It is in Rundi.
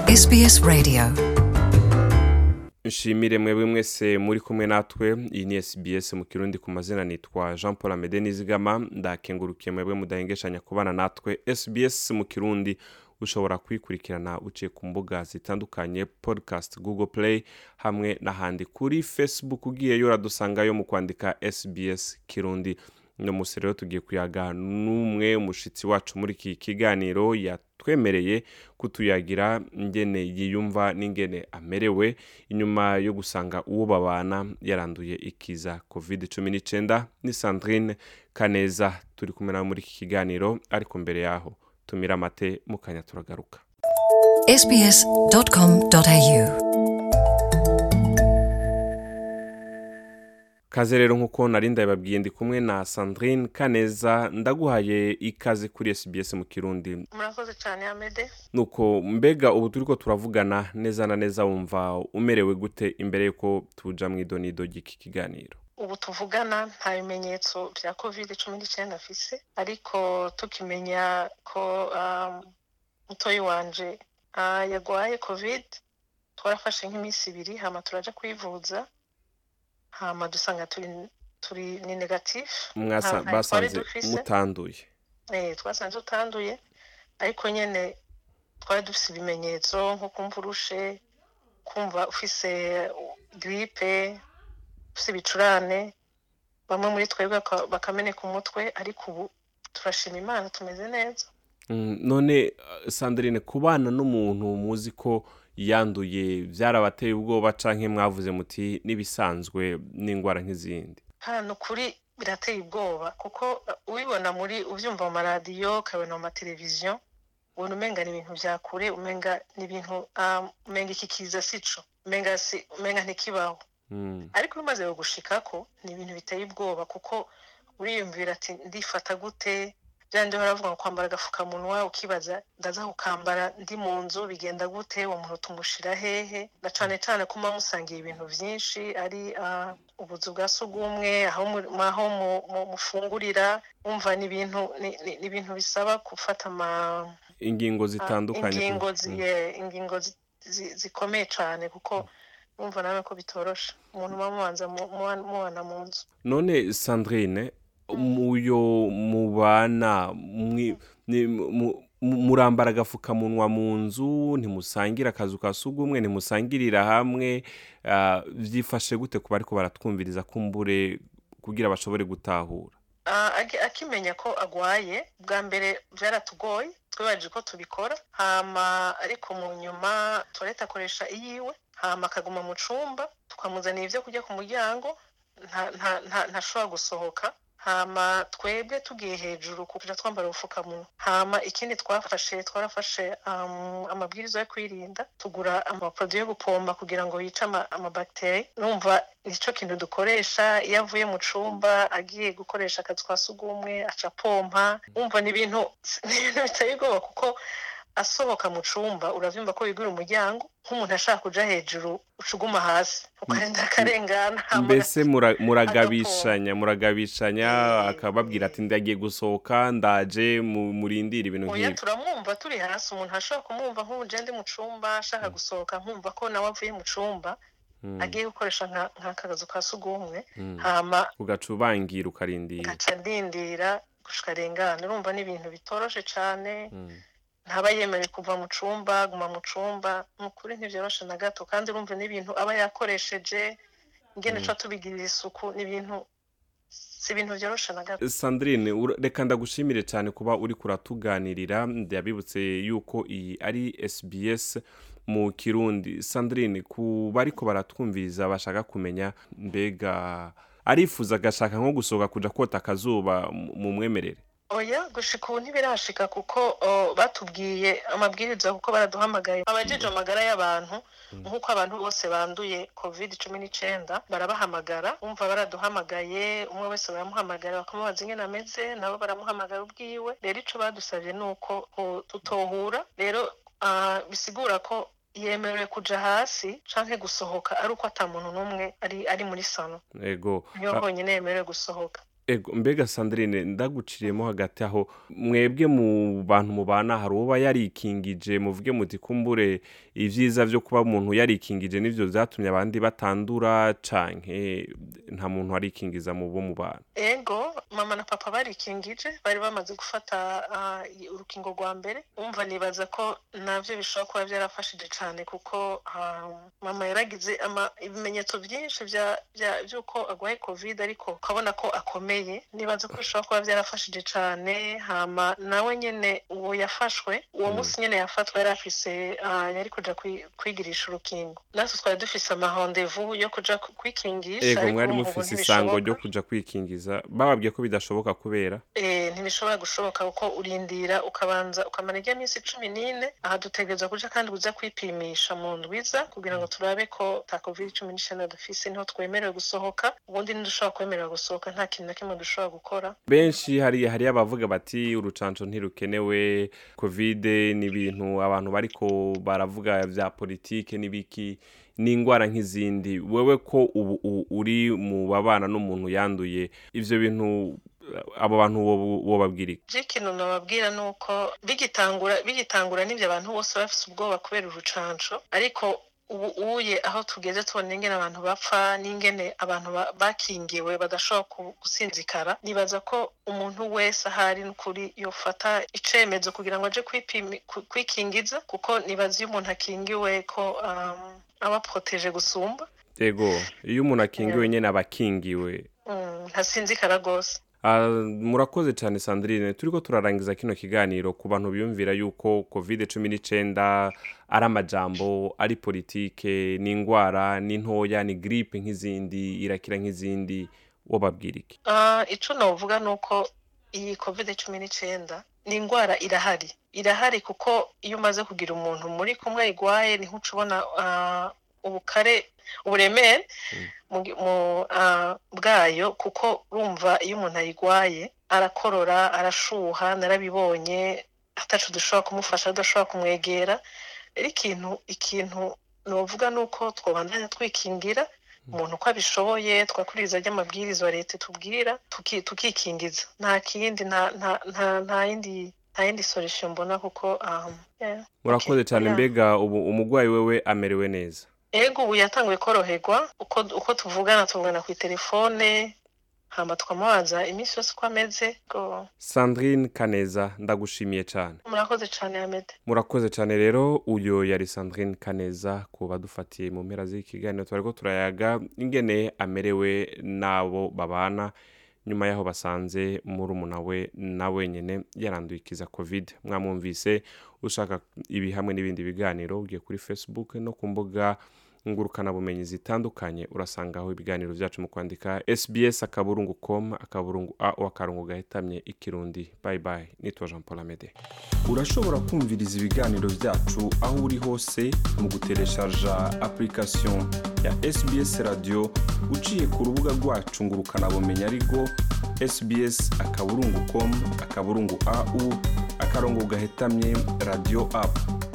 SBS Radio. nshimire mwebwe mwese muri kumwe natwe iyi ni sbs mu kirundi ku mazina nitwa jean paul amede nizigama ndakengurukiye mwebwe mudahengeshanya kubana natwe sbs mu kirundi ushobora kuyikurikirana uciye ku mbuga zitandukanye podcast google play hamwe n'ahandi kuri facebook ugiyeyo uradusangayo mu kwandika sbs kirundi no musi rero tugiye kuyaga n'umwe umushitsi wacu muri iki kiganiro yatwemereye kutuyagira ingene yiyumva n'ingene amerewe inyuma yo gusanga uwo babana yaranduye ikiza covid 19 ni sandrine kaneza turi kumwe nawe muri iki kiganiro ariko mbere yaho tumira amate mu kanya turagaruka sbs.com.au kaze rero nk'uko nari ndabibabwiye ndi kumwe na sandrine kaneza ndaguhaye ikaze kuri sbs mu kirundi murakoze cyane amede nuko mbega ubu turiko turavugana neza na neza wumva umerewe gute imbere yuko tuja mu idonido ry'iki kiganiro ubu tuvugana nta bimenyetso bya covid cumi n'icyenda afise ariko tukimenya ko um, mutoyi wanje uh, yagwaye covid twarafashe nk'iminsi ibiri hama turaja kwivuza hama dusanga turi turi ni negatif Mwasa- nta- nta twari basanze dufise. mutanduye eh, twasanze utanduye ariko nyene twari dufise ibimenyetso nko kumva urushe kumva ufise gripe ufise ibicurane bamwe muri twebwe baka- bakameneka umutwe ariko ubu turashima imana tumeze neza Mm, none uh, sandrine kubana n'umuntu muzi ko yanduye byarabateye ubwoba canke mwavuze muti n'ibisanzwe n'ingwara nk'izindi hano kuri birateye ubwoba kuko uh, ubibona muri uvyumva mu maradiyo ukabona mu mateleviziyo ubona umenga ni ibintu vya kure umenga ni ibintu um, umenga iki kiza sico umenga si umenga ntikibaho Mm, ariko iyo umaze gushikako ni ibintu biteye ubwoba kuko uriyumvira ati ndifata gute byandi baravuga ngo kwambara agafukamunwa ukibaza ndaza kukambara ndi mu nzu bigenda gute uwo muntu tumushira hehe na cane cane ko muba musangiye ibintu vyinshi ari ah, ubuzu bwa sugumwe aho mu- aho mu- mu- mufungurira wumva ni ibintu ni- ni ni ibintu bisaba gufata ama ingingo Ah, zitandukanye ingingo Mm. zi- eh, ingingo zi- zi- zikomeye cyane kuko numva nawe ko bitoroshe umuntu muba mubanza mu- muba- mubana mu nzu none sandrine muyo mubana mwi- ni- mu- mu- murambara agafukamunwa mu nzu ntimusangira akazu ka sugumwe ntimusangirira hamwe ah, vyifashe gute ku bariko baratwumviriza kumbure kugira bashobore gutahura Ah, agi- akimenya ko agwaye bwa mbere byaratugoye twibaje ko tubikora hama ariko mu nyuma tuwareta akoresha iyiwe hama akaguma mu cumba tukamuzanira ibyo kurya ku muryango nta- nta- nta- ntashobora gusohoka hama twebwe tugiye hejuru kuja twambara ubupfukamunwa hama ikindi twafashe twarafashe um, amabwiriza yo kwirinda tugura amaproduit yo gupomba kugira ngo yice ama- amabacteri numva nico kintu dukoresha iyo avuye mu cumba agiye gukoresha akazi kwa sugumwe aca pompa wumva ni ibintu ni ibintu biteye ubwoba kuko asohoka mu cumba uravyumva ko wigura umuryango nk'umuntu ashaka kuja hejuru ucuguma hasi ukarenda akarengana hama mbese mura- muragabishanya muragabishanya Eh, akababwira ati ndagiye gusohoka ndaje mu- murindire ibintu oya nk'ibi turamwumva turi hasi umuntu ashobora kumwumva nk'ubu je ndi mu cumba ashaka gusohoka nkumva ko nawe avuye mu cumba Mm, agiye gukoresha nka- nk'akazu ka sugumwe mm. hama ugaca ubangira ukarindira ngaca ndindira gushika arengana urumva ni ibintu bitoroshe cane Mm. ntaba yemerewe kuva mu cumba guma mu cumba ni ukuri ntivyoroshe na gato kandi urumva n'ibintu aba yakoresheje ingene ca tubigirira isuku ni ibintu si ibintu vyoroshe na gato sandrine ura- reka ndagushimire cyane kuba uri kuratuganirira ndabibutse yuko iyi ari sbs mu kirundi sandrine ku bariko baratwumviriza bashaka kumenya mbega arifuza agashaka nko gusohoka kuja kota akazuba mu- mu mwemerere oya gushika ubu ntibirashika kuko o, batubwiye amabwiriza kuko baraduhamagaye abajeje amagara y'abantu nk'uko abantu bose banduye covid cumi n'icenda barabahamagara umva baraduhamagaye umwe wese baramuhamagara bakamubaza ingene ameze nabo baramuhamagara ubwiwe rero ico badusavye ni uko o, tutohura rero ah, bisigura ko yemerewe kuja hasi canke gusohoka ari uko ata muntu n'umwe ari ari muri sano ego niyo honyine yemerewe gusohoka ego mbega sandrine ndaguciriyemo hagati aho mwebwe mu bantu mubana hari uba yarikingije muvuge muti kumbure ibyiza byo kuba umuntu yarikingije nibyo byatumye abandi batandura canke nta muntu warikingiza mu bo mu bantu ego mama na papa barikingije bari bamaze gufata ah, urukingo rwa mbere umva nibaza ko navyo bishobora kuba byarafashije cyane kuko ah, mama yaragize ama- ibimenyetso byinshi bya- bya- by'uko arwaye covid ariko ukabona ko akomeye nibaza ko bishobora kuba byarafashije cyane hama nawe nyene uwo yafashwe uwo Mm. munsi nyene yafatwa yari afise ah, yari kuja kwi- kwigirisha urukingo natwe twari dufise amahandevu yo kuja ku- kwikingisha ego ariko mwari urumva ubu mufise isango ryo ntibishoboka. kuja kwikingiza bababwiye ko bidashoboka kubera Eh, ntibishobora gushoboka kuko urindira ukabanza ukamara ijya minsi cumi n'ine aha dutegereza kuja kandi uza kwipimisha mu ndwiza kugira ngo turabe ko ta covid cumi n'icenda dufise niho twemerewe gusohoka ubundi ntidushobora kwemerera gusohoka nta kintu na kimwe dushobora gukora benshi hari hari abavuga bati urucanco ntirukenewe kovide ni ibintu abantu bariko baravuga vya politike n'ibiki n'indwara nk'izindi wewe ko ubu u- uri mu babana n'umuntu yanduye ivyo bintu abo bantu wo- wobabwira iki je ikintu nababwira ni uko bigitangura bigitangura n'ivyo abantu bose bafise ubwoba kubera urucanco ariko ubu uye aho tugeze tubona ingene abantu bapfa n'ingene abantu ba- bakingiwe badashobora ku- gusinzikara nibaza ko umuntu wese ahari n'ukuri yofata icemezo kugira ngo aje kwipimi- ku- kwikingiza kuko nibaza iyo umuntu akingiwe ko um, aba proteje gusumba ego iyo umuntu akingiwe nyene aba akingiwe mm, ntasinzikara rwose Ah, murakoze cyane sandrine turiko turarangiza kino kiganiro ku bantu biyumvira yuko covid cumi n'icenda ari amajambo ari politike ni indwara ni ntoya ni gripe nk'izindi irakira nk'izindi wobabwira iki Ah, ico novuga ni uko iyi covid cumi n'icenda ni indwara irahari irahari kuko iyo umaze kugira umuntu muri kumwe ayigwaye niho uca ubona ah, ubukare uburemere mu gi- mu, ah, bwayo kuko urumva iyo umuntu ayigwaye arakorora arashuha narabibonye ataco dushobora kumufasha tudashobora kumwegera rero ikintu ikintu novuga ni uko twobandanya twikingira umuntu uko abishoboye twakuriza ry'amabwiriza wa leta tubwira tuki- tukikingiza nta kindi nta nta nta nta yindi nta yindi solution mbona kuko um, yeah. murakoze Okay, cyane yeah. mbega ubu umurwayi wewe amerewe neza ego ubu yatanguye koroherwa uko uko tuvugana tuvugana ku telefone hama tukamubaza iminsi yose uko ameze go sandrine kaneza ndagushimiye cyane murakoze cane amede murakoze cyane rero uyo yari sandrine kaneza ku badufatiye mu mpera z'ikiganiro twariko turayaga ingene amerewe n'abo babana nyuma y'aho basanze murumuna we na wenyine yaranduye ikiza covid mwamwumvise ushaka ibi hamwe n'ibindi biganiro ugiye kuri facebook no ku mbuga ngurukanabumenyi zitandukanye urasangaho ibiganiro byacu mu kwandika sbs akaburungu com akaburungu a akarongo gahetamye ikirundi bye bye nitwa jean paul amede urashobora kumviriza ibiganiro byacu aho uri hose mu gutereshaja application ya sbs radio uciye ku rubuga rwacu ngo ukanabumenya ariko sbs akaburungu com akaburungu au akarongo gahetamye radio app